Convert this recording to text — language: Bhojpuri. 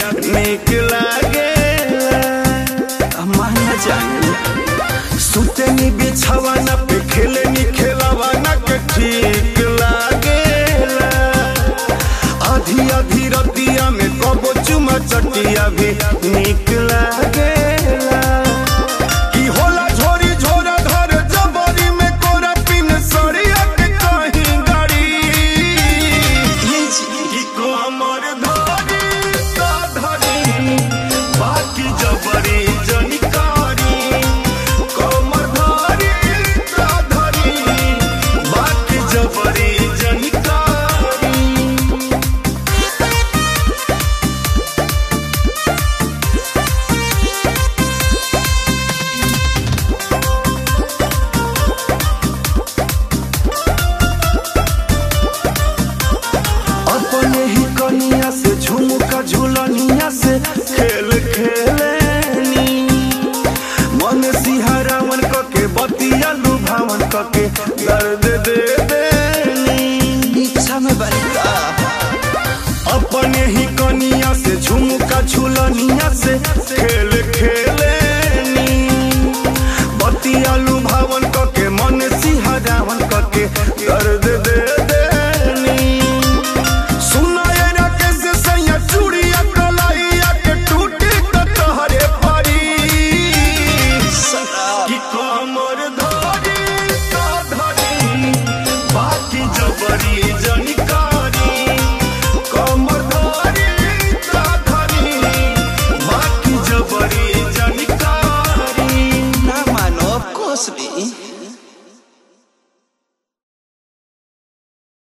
निक लागेला माना जाए सुतनी बिछावाना पे खेलनी खेलावाना के ठीक लागेला आधी आधी रतिया में कबो चुमा चटिया भी निक लागेला की होला झोरी झोरा धर जबरी में कोरा पिन सरिया के कहीं गाड़ी की कोमर धरी का धरी बाकी जबरी जनिकारी कोमर धरी का धरी बाकी जबरी जनिकारी अपने ही कनिया से झुमका झुलनिया से खेल खेलेनी मन सिहरावन क के बतिया लुभावन क के दर्द दे दे